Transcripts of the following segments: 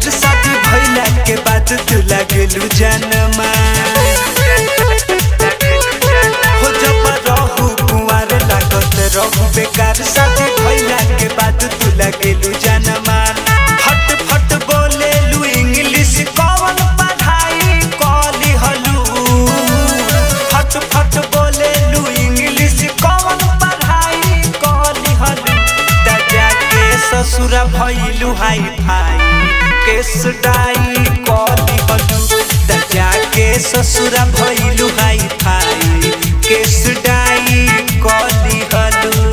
बेकार शादी भइला के बाद तू लागेलू जनमा हो जब रहू कुंवार लागत रहू बेकार शादी भइला के बाद तू लागेलू जनमा फट फट बोलेलू इंग्लिश कौन पढ़ाई कली हलू फट फट बोलेलू इंग्लिश कौन पढ़ाई कली हलू दादा के ससुरा भइलू हाई फाई केस डाई कली हलू दादा के ससुरा भइलू हाई फाई केस डाई कली हलू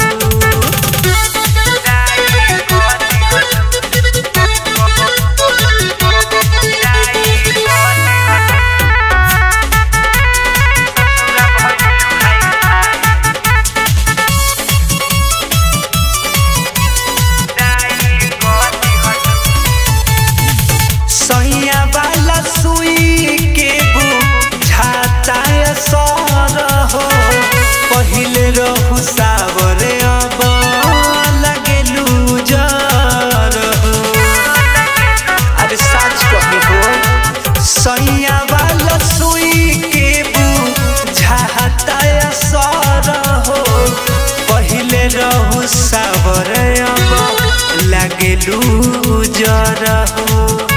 सैया वाला सुई के बुझाता सर हो पहिले रहू सावरे अब लगेलू जर हो अरे सच कही हो सैया वाला सुई के बुझाता सर हो पहिले रहू सावरे अब लगेलू जर हो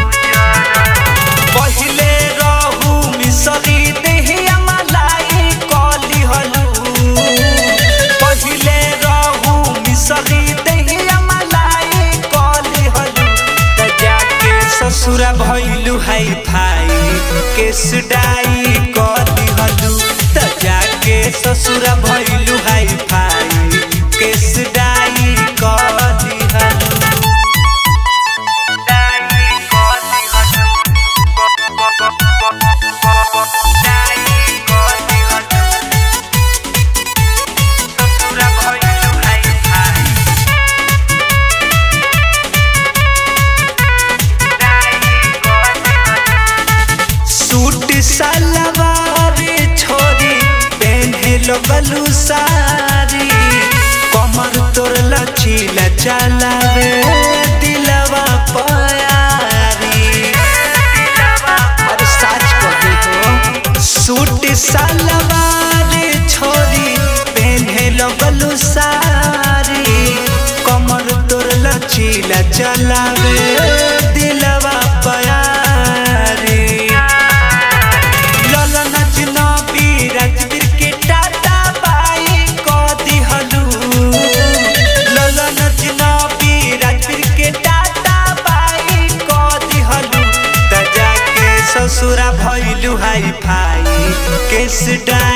पहिले रहू मिसरी देहिया मलाई कली हलू पहिले रहू मिसरी देहिया मलाई कली हलू त जाके ससुरा भइलू हाई फाई केस डाई कली हलू त जाके ससुरा भइलू हाई फाई केस डाई कली हलू सूट सलवार छोरी पहने लगलू सारी कमर तोर लचीला चलावे दिलवा पयारी अरे सच कही हो सूट सलवार छोरी पहने लगलू सारी कमर तोर लचीला चलावे दिलवा पयारी ललन अजनबी राजवीर के टाटा बाई क दिहलू ललन अजनबी राजवीर के टाटा बाई क दिहलू त जाके ससुरा भइलू हाई फाई केस डाई